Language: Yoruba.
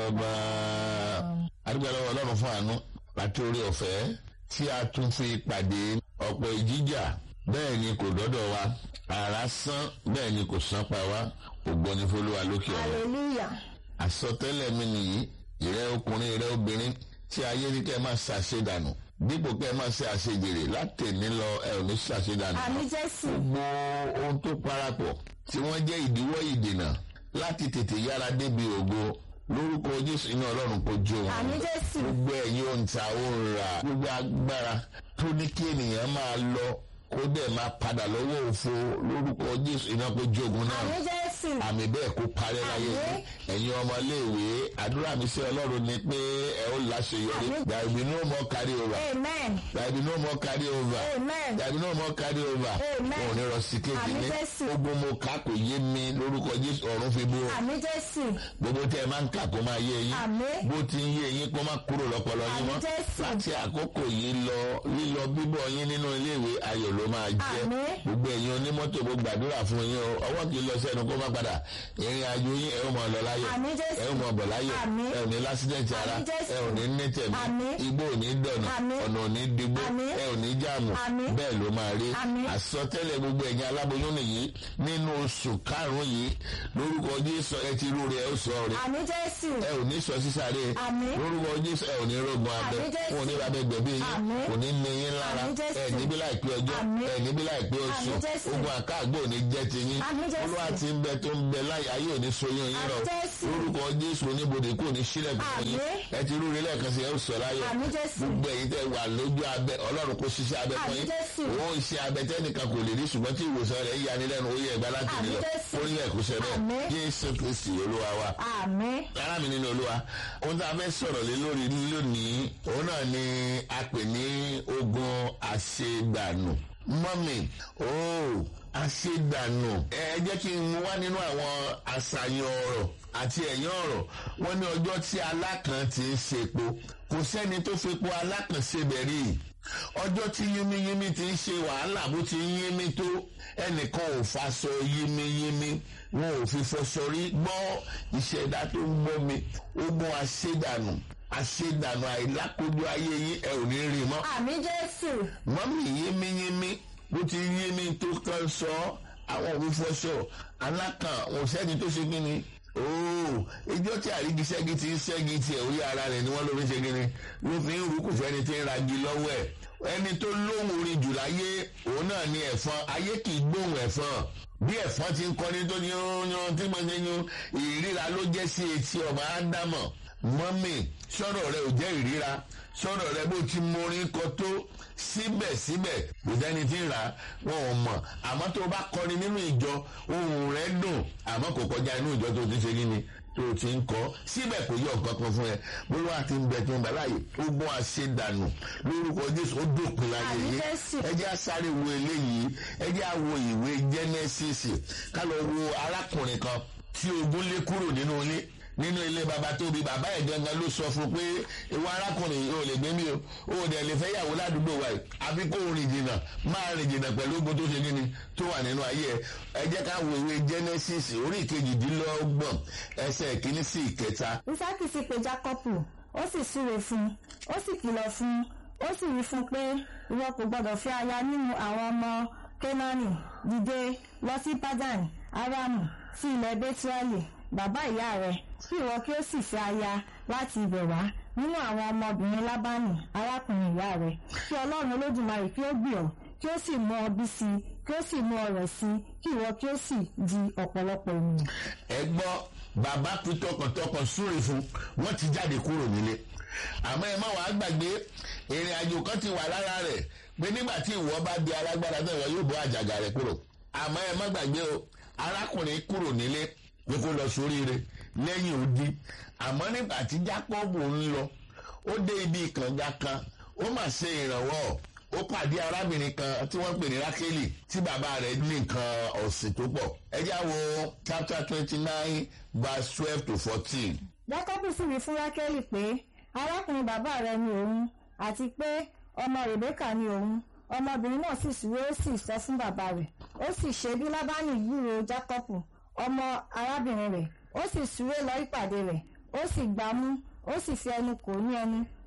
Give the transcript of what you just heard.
bàbá adúgbò lọ́wọ́ ọlọ́run fún àánú àti orí ọ̀fẹ́ tí a tún fi pàdé ọ̀pọ̀ ìjíjà bẹ́ẹ̀ ni kò dọ́dọ̀ wa àrá sán bẹ́ẹ̀ ni kò sán pa wá ògbọ́ni fọlọ́wà lókè ọ̀rọ̀ hallelujah àsọtẹ́lẹ̀ mi nìyí ìrẹ́ ọkùnrin ìrẹ́ obìnrin tí ayé ní kẹ́ ẹ máa ṣàṣedànù dípò kẹ́ ẹ máa ṣe àṣejèrè látẹ̀ní lọ ẹ ò ní ṣàṣedànù. àmì jésù gbogbo ohun tó parapọ̀ tí wọ́n jẹ́ ìdíwọ́ ìdènà láti tètè yára débi ògo lórúkọ jésù iná ọlọ́run kò jó wọn. àmì jésù gbogbo ẹ̀yin òǹtà òǹrà gbogbo agbára tó ní kí ènìyàn máa lọ kó dẹ̀ máa padà lọ́wọ́ òfo lórúkọ jésù iná kò jogun náà àmì jésù àmì bẹ́ẹ̀ kó parẹ́ láyé Àmín. yìí ẹ̀yin ọmọléèwé àdúrà mi sí ọlọ́run ni pé ẹ ó láṣeyọrí Àmín. there will be no more carry over amen there will be no more carry over amen there will be no more carry over Amen. wọn ò ní rọ sí kéde Àmín ní Jésù. gbogbo mo kà kò yé mi lórúkọ jésù ọ̀run fi búrò àmì jésù gbogbo tẹ ẹ máa ń kà kó máa yé yín Àmín. bó ti ń yé yín kó má kúrò lọ́pọlọ yín Àmín mọ́ Jésù. láti àkókò yìí lọ lílọ bíbọ̀ yín nínú iléèwé ayọ̀ ló máa jẹ́ Àmín. gbogbo ẹ̀yin onímọ́tò mo gbàdúrà fún yín o ọwọ́ kì í lọ sẹ́nu kó má padà ìrìn àjò yín ẹ ó mọ̀ lọ láyọ̀ Àmín Jésù. ẹ ó mọ̀ bọ̀ láyọ̀ Àmín. ẹ ò ní lásídẹ̀ntì ara Àmín Jésù. ẹ ò ní ní tẹ̀mí Àmín. igbó ò ní dọ̀nà Àmín. ọ̀nà ò ní digbó Àmín. ẹ ò ní jáàmù Àmín. bẹ́ẹ̀ ló máa rí Àmín. àsọtẹ́lẹ̀ gbogbo ẹ̀yin aláboyún nìyí nínú oṣù karùn-ún yìí lórúkọ jésù ẹ ti rú rẹ ẹ ó sọ rẹ àmì jésù ẹ ò ní sọ sísáré Àmín. lórúkọ jésù ẹ ò ní rògbòn abẹ Àmín Jésù. wọn ò ní babẹ gbẹbí yín Àmín. kò ní ní yín lára Àmín Jésù. ẹ níbí láìpẹ́ ọjọ́ Àmín. ẹ níbí láìpẹ́ oṣù Àmín Jésù. ogun àkáàgbò ò ní jẹ́ ti yín Àmín Jésù. olúwa ti ń bẹ tó ń bẹ láyé ayé ò ní soyún yín rọ Àmín Jésù. lórúkọ jésù oníbodè kò ní sílẹ̀ fún yín Àmín. ẹ ti rúre lẹ́ẹ̀kan sí ẹ ó sọ láyọ̀ Àmín Jésù. gbogbo ẹ̀yin tẹ́ wà lójú abẹ ọlọ́run kò ṣiṣẹ́ abẹ fún Àmín yín Jésù. òun iṣẹ́ abẹ tẹ́nìkan kò lè rí ṣùgbọ́n tí ìwòsàn rẹ̀ yanilẹ́nu ó yẹ ẹgbẹ́ láti Àmín nílọ Jésù. ó ní ẹ̀kú sẹ́bẹ̀ Àmín. jésù kristi olúwa wa àmì ara mi nínú olúwa ohun tí a fẹ́ sọ̀rọ̀ lé lórí lónìí òun náà ni a pè ní ogun àṣegbànù mọ́mì ooo àṣegbànù ẹ jẹ́ kí n mú wá nínú àwọn àṣàyàn ọ̀rọ̀ àti ẹ̀yán ọ̀rọ̀ wọ́n ní ọjọ́ tí alákàn ti ń ṣepo kò sẹ́ni tó fepo alákàn ṣebẹ̀ rí ọjọ́ tí yínmíyínmí ti ń ṣe wàhálà bó ti ń yínmí tó ẹnìkan ò faṣọ yínmíyínmí wọn ò fi fọṣọ rí gbọ́ ìṣẹ̀dá tó ń gbọ́ mi ogun àṣedànù àṣedànù àìlákojú ayé yín ẹ ò ní rí mọ́ àmì jésù mọ́mì yínmíyínmí bó ti yínmí tó kàn sọ àwọn òbí fọṣọ alákàn wọn sẹ́ni tó ṣe kíni ooo ìjọ tí àrígiṣẹ́gi ti ń ṣẹ́gi tiẹ̀ orí ara rẹ̀ ni wọ́n ló fi ṣe kíni ló fi ń rú kò fẹ́ni tí ń ragi lọ́wọ́ ẹ̀ ẹni tó lóhùn orin jù láyé òun náà ni ẹ̀fọn ayé kì í gbóhùn ẹ̀fọn bí ẹ̀fọn ti ń kọ́ni tó yún yún tí mo ṣe yún ìríra ló jẹ́ sí etí ọmọ ádámọ̀ mọ́mì sọ̀rọ̀ rẹ ò jẹ́ ìríra sọ̀rọ̀ rẹ bó ti morin kọ tó síbẹ̀síbẹ̀ kò dẹ́ni tí ń rà wọn ò mọ̀ àmọ́ tó o bá kọrin nínú ìjọ ohùn rẹ dùn àmọ́ kò kọjá inú ìjọ tó ti ṣe kí ni tó o ti ń kọ́ síbẹ̀ kò yọ nǹkan kan fún ẹ bólú àti ń bẹ tó ń bẹ láàyè ogun àṣedànù lórúkọ jésù ó dópin láyé Àmín yìí Jésù. ẹ jẹ́ àsáré wo eléyìí ẹ jẹ́ àwo ìwé genesis ká lọ wo arákùnrin kan tí ogun lé kúrò nínú ilé nínú ilé baba tó bí bàbá ẹ̀ gangan ló sọ fún pé ìwọ arákùnrin yìí ò lè gbé mi o ò dẹ̀ lè fẹ́ yàwó ládùúgbò wa yìí àfi kó o rìn jìnnà máa rìn jìnnà pẹ̀lú ogun tó ṣe kí ni tó wà nínú ayé ẹ ẹ jẹ́ ká wo ìwé genesis orí ìkejìdínlọ́gbọ̀n ẹsẹ̀ ìkíní sí ìkẹta isaki sì pe jákọ́pù ó sì súre fún un ó sì kìlọ̀ fún un ó sì wí fún un pé ìwọ kò gbọdọ̀ fẹ́ aya nínú àwọn ọmọ kénáánì dìde lọ sí padan aramu sí ilẹ̀ bẹ́tíráàlì bàbá ìyá rẹ̀ kí ìwọ kí ó sì fẹ́ aya láti ibẹ̀ wá nínú àwọn ọmọbìnrin lábánì arákùnrin ìyá rẹ̀ kí ọlọ́run olódùmarè kí ó gbì ọ́ kí ó sì mú ọ bí sí i kí ó sì mú ọ rẹ̀ sí i kí ìwọ kí ó sì di ọ̀pọ̀lọpọ̀ ènìyàn. ẹ gbọ́ bàbá fi tọkàntọkàn súre fún wọ́n ti jáde kúrò nílé àmọ́ ẹ má wàá gbàgbé ìrìn àjò kan ti wà lára rẹ̀ pé nígbà tí ìwọ bá di alágbára náà ìwọ yóò bọ́ àjàgà rẹ̀ kúrò àmọ́ ẹ má gbàgbé o arákùnrin kúrò nílé pé kó lọ sóríire lẹ́yìn odi àmọ́ nígbà tí jákọ́bù ń lọ ó dé ibi ìkànga kan ó mà ṣe ìrànwọ́ ó pàdé arábìnrin kan tí wọ́n pè ní rákélì tí bàbá rẹ̀ ní nǹkan ọ̀sìn tó pọ̀ ẹ já wo chapter twenty nine verse twelve to fourteen. jákọ́bù sì wí fún rákẹ́lì pé arákùnrin bàbá rẹ ni òun àti pé ọmọ rèbékà ni òun ọmọbìnrin náà sì súré ó sì sọ fún bàbá rẹ̀ ó sì ṣe bí lábánì gbúrò jákọ́bù ọmọ arábìnrin rẹ̀ ó sì súré lọ ìpàdé rẹ̀ ó sì gbámú ó sì fi ẹnu kò ní ẹnu